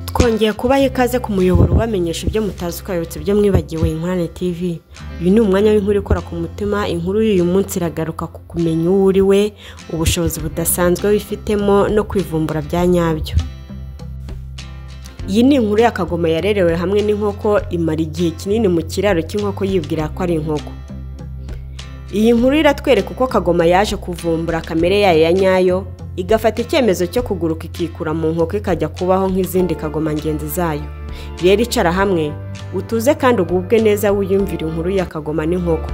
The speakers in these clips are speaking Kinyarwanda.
twongeye kubaha ikaze ku muyoboro ubamenyesha ibyo mutazi ukayobotse ibyo mwibagiwe inkware tv uyu ni umwanya w'inkuru ikora ku mutima inkuru y'uyu munsi iragaruka ku kumenya uwo uri we ubushobozi budasanzwe wifitemo no kwivumbura bya nyabyo iyi ni inkuru ya kagoma yarerewe hamwe n'inkoko imara igihe kinini mu kiraro cy'inkoko yibwira ko ari inkoko iyi nkuru iratwereka uko kagoma yaje kuvumbura kamere yayo ya nyayo igafata icyemezo cyo kuguruka ikikura mu nkoko ikajya kubaho nk'izindi kagoma ngenzi zayo rero icara hamwe utuze kandi ugubwe neza wiyumvira inkuru ya kagoma n'inkoko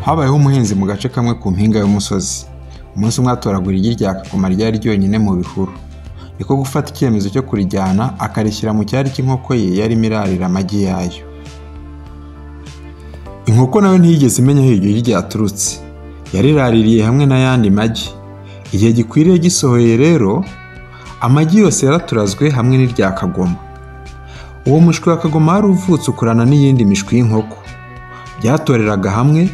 habayeho umuhinzi mu gace kamwe ku mpinga y'umusozi umunsi umwe atoragura igi rya kagoma ryari ryonyine mu bihuru niko gufata icyemezo cyo kurijyana akarishyira mu cyari cy'inkoko ye yarimo irarira amagi yayo inkoko nawe ntiyigeze imenya aho iryo gi ryaturutse yariraririye hamwe n'ayandi magi igihe gikwiriye gisohoye rero amagi yose yaraturazwe hamwe n'irya kagoma uwo mushwi wa kagoma wari uvutse ukurana n'iyindi mishwi y'inkoko byatoreraga hamwe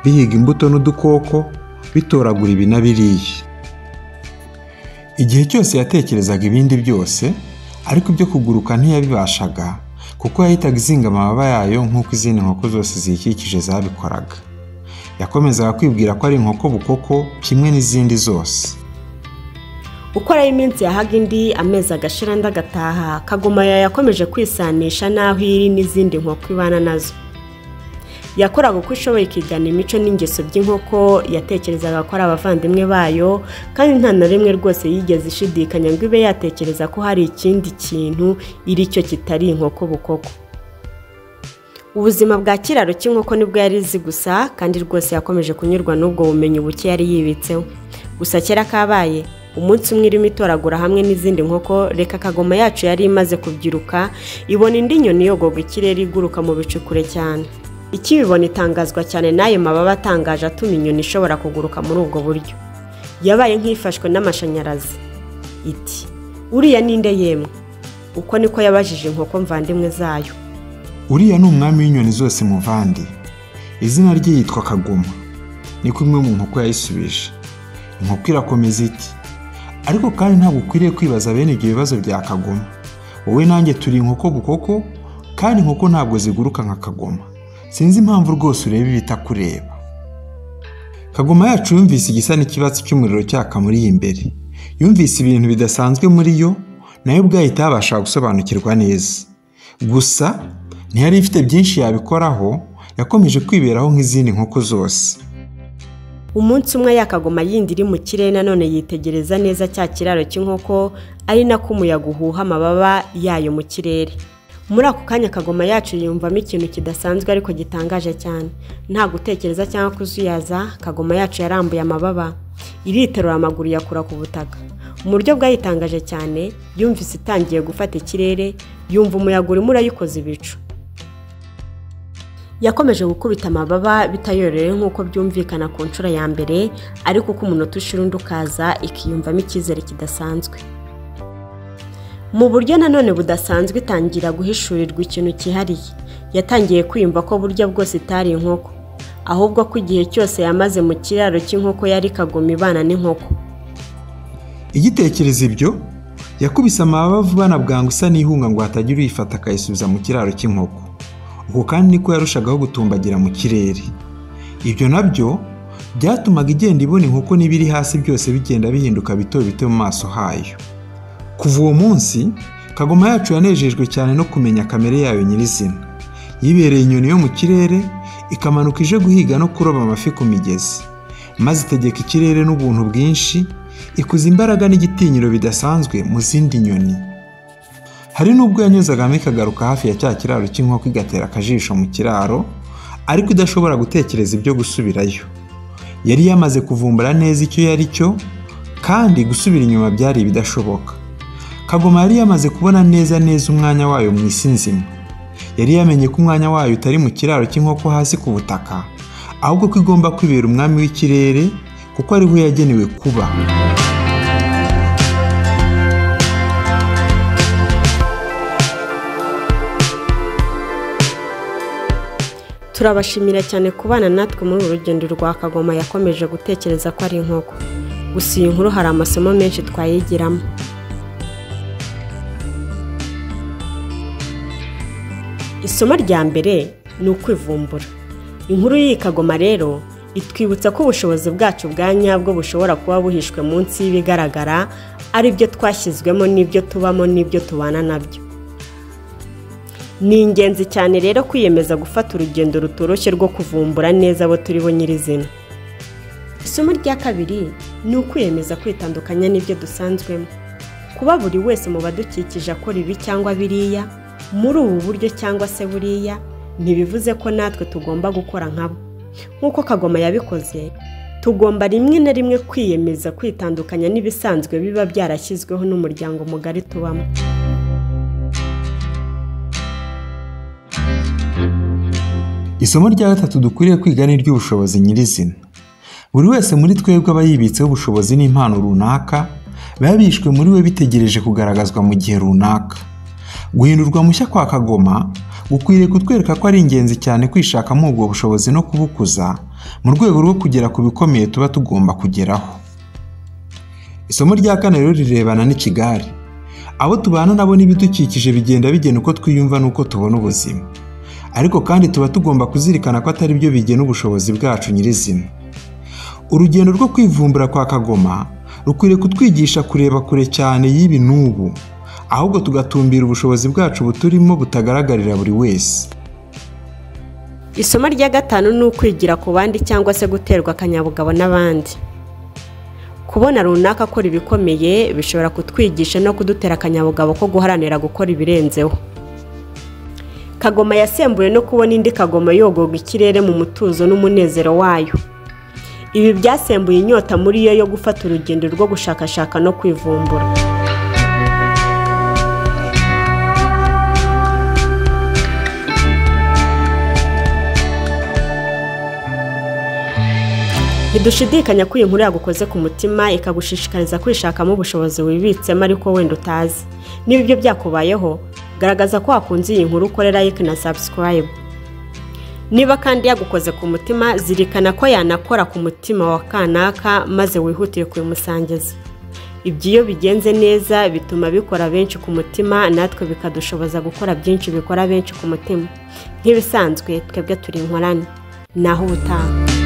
bihiga imbuto n'udukoko bitoragura ibi na biriya igihe cyose yatekerezaga ibindi byose ariko ibyo kuguruka ntiyabibashaga kuko yahitaga izinga amababa yayo nk'uko izindi nkoko zose ziyikikije zabikoraga yakomezaga kwibwira ko ari inkoko bukoko kimwe n'izindi zose uko ari iminsi yahaga indi amezi agashira andi agataha kagoma yayo yakomeje kwisanisha n'aho iri n'izindi nkoko ibana nazo yakoraga uko ishoboye ikigana imico n'ingeso by'inkoko yatekerezaga ko ari abavandimwe bayo kandi nta na rimwe rwose yigeze ishidikanya ngo ibe yatekereza ko hari ikindi kintu iri cyo kitari inkoko bukoko ubuzima bwa kiraro cy'inkoko nibwo yari izi gusa kandi rwose yakomeje kunyurwa n'ubwo bumenyi buke yari yibitseho gusa kera kabaye umunsi umwe irimo itoragura hamwe n'izindi nkoko reka kagoma yacu yari imaze kubyiruka ibona indi nyoni yogoga ikirere iguruka mu bicu kure cyane ikibibona itangazwa cyane n'ayo mababa atangaje atuma inyoni ishobora kuguruka muri ubwo buryo yabaye nk'ifashwe n'amashanyarazi iti uriya ninde yemwe uko niko yabajije inkoko mvandimwe zayo uriya ni umwami w'inyoni zose muvandi izina rye yitwa kagoma niko imwe mu nkoko yayisubije inkoko irakomeza iti ariko kandi ntabwo ukwiriye kwibaza bene ibyo bibazo bya kagoma wowe nanjye turi inkoko bukoko kandi inkoko ntabwo ziguruka nka kagoma sinzi impamvu rwose ureba ibitakureba kagoma yacu yumvise igisa n'ikibatsi cy'umuriro cyaka muri iyi imbere yumvise ibintu bidasanzwe muri yo nayo ubwayo itabasha gusobanukirwa neza gusa ntiyari ifite byinshi yabikoraho yakomeje kwiberaho nk'izindi nkoko zose umunsi umwe yakagoma yindi iri mu kirere nanone yitegereza neza cya kiraro cy'inkoko ari nako umuyaga uhuha amababa yayo mu kirere muri ako kanya kagoma yacu yiyumvamo ikintu kidasanzwe ariko gitangaje cyane nta gutekereza cyangwa kuzuyaza kagoma yacu yarambuye amababa iriterura amaguru yakura ku butaka mu buryo bwayitangaje cyane yumvise itangiye gufata ikirere yumva umuyaga urimo urayikoza ibicu yakomeje gukubita amababa bitayororewe nk'uko byumvikana ku nshuro ya mbere ariko uko umunota ushira undi ukaza ikiyumvamo icyizere kidasanzwe mu buryo nanone budasanzwe itangira guhishurirwa ikintu cyihariye yatangiye kwiyumva ko buryo bwose itari inkoko ahubwo ko igihe cyose yamaze mu kiraro cy'inkoko yari kagoma ibana n'inkoko igitekereza ibyo yakubise amababa vuba na bwangu isa n'ihunga ngo hatagira uyifata akayisubiza mu kiraro cy'inkoko uko kandi niko yarushagaho gutumbagira mu kirere ibyo nabyo byatumaga igenda ibona inkoko n'ibiri hasi byose bigenda bihinduka bito bito mu maso hayo kuva uwo munsi kagoma yacu yanejejwe cyane no kumenya kamere yayo nyirizina yibereye inyoni yo mu kirere ikamanuka ije guhiga no kuroba amafi ku migezi maze itegeka ikirere n'ubuntu bwinshi ikuza imbaraga n'igitinyiro bidasanzwe mu zindi nyoni hari n'ubwo yanyuzagamo ikagaruka hafi ya cya kiraro cy'inkoko igatera akajisho mu kiraro ariko idashobora gutekereza ibyo gusubirayo yari yamaze kuvumbura neza icyo yari cyo kandi gusubira inyuma byari ibidashoboka kagoma yari yamaze kubona neza neza umwanya wayo mu isi nzima yari yamenye ko umwanya wayo utari mu kiraro cy'inkoko hasi ku butaka ahubwo ko igomba kwibera umwami w'ikirere kuko ariho yagenewe kuba turabashimira cyane kubana natwe muri uru rugendo rwa kagoma yakomeje gutekereza ko ari inkoko gusa iyi nkuru hari amasomo menshi twayigiramo isomo rya mbere ni ukwivumbura inkuru y'iyi kagoma rero itwibutsa ko ubushobozi bwacu bwa nyabwo bushobora kuba buhishwe munsi y'ibigaragara ari byo twashyizwemo n'ibyo tubamo n'ibyo tubana nabyo ni ingenzi cyane rero kwiyemeza gufata urugendo rutoroshye rwo kuvumbura neza abo turi bo nyirizina isomo rya kabiri ni ukwiyemeza kwitandukanya n'ibyo dusanzwemo kuba buri wese mu badukikije akora ibi cyangwa biriya muri ubu buryo cyangwa se buriya ntibivuze ko natwe tugomba gukora nkabo nk'uko kagoma yabikoze tugomba rimwe na rimwe kwiyemeza kwitandukanya n'ibisanzwe biba byarashyizweho n'umuryango mugari tubamo isomo rya gatatu dukwiriye kwiga ni iry'ubushobozi nyirizina buri wese muri twebwe aba yibitseho ubushobozi n'impano runaka biba bishwe muri we bitegereje kugaragazwa mu gihe runaka guhindurwa mushya kwa kagoma gukwiriye kutwereka ko ari ingenzi cyane kwishakamo ubwo bushobozi no kubukuza mu rwego rwo kugera ku bikomeye tuba tugomba kugeraho isomo rya kane rero rirebana n'ikigare abo tubana nabo n'ibidukikije bigenda bigena uko twiyumva n'uko tubona ubuzima ariko kandi tuba tugomba kuzirikana ko atari byo bigena ubushobozi bwacu nyirizina urugendo rwo kwivumbura kwa kagoma rukwiriye kutwigisha kureba kure cyane y'ibi n'ubu ahubwo tugatumbira ubushobozi bwacu buturimo butagaragarira buri wese isomo rya gatanu ni ukwigira ku bandi cyangwa se guterwa akanyabugabo n'abandi kubona runaka akora ibikomeye bishobora kutwigisha no kudutera akanyabugabo ko guharanira gukora ibirenzeho kagoma yasembuye no kubona indi kagoma yogoga ikirere mu mutuzo n'umunezero wayo ibi byasembuye inyota muri yo yo gufata urugendo rwo gushakashaka no kwivumbura ntidushidikanya ko iyi nkuru yagukoze ku mutima ikagushishikariza kwishakamo ubushobozi wibitsemo ariko wenda utazi niba ibyo byakubayeho garagaza ko wakunze iyi nkuru ukorera like na subscribe niba kandi yagukoze ku mutima zirikana ko yanakora ku mutima wa kanaka maze wihutire kubimusangiza ibyo iyo bigenze neza bituma bikora benshi ku mutima natwe bikadushoboza gukora byinshi bikora benshi ku mutima nk'ibisanzwe twebwe turi inkorane naho ubutaha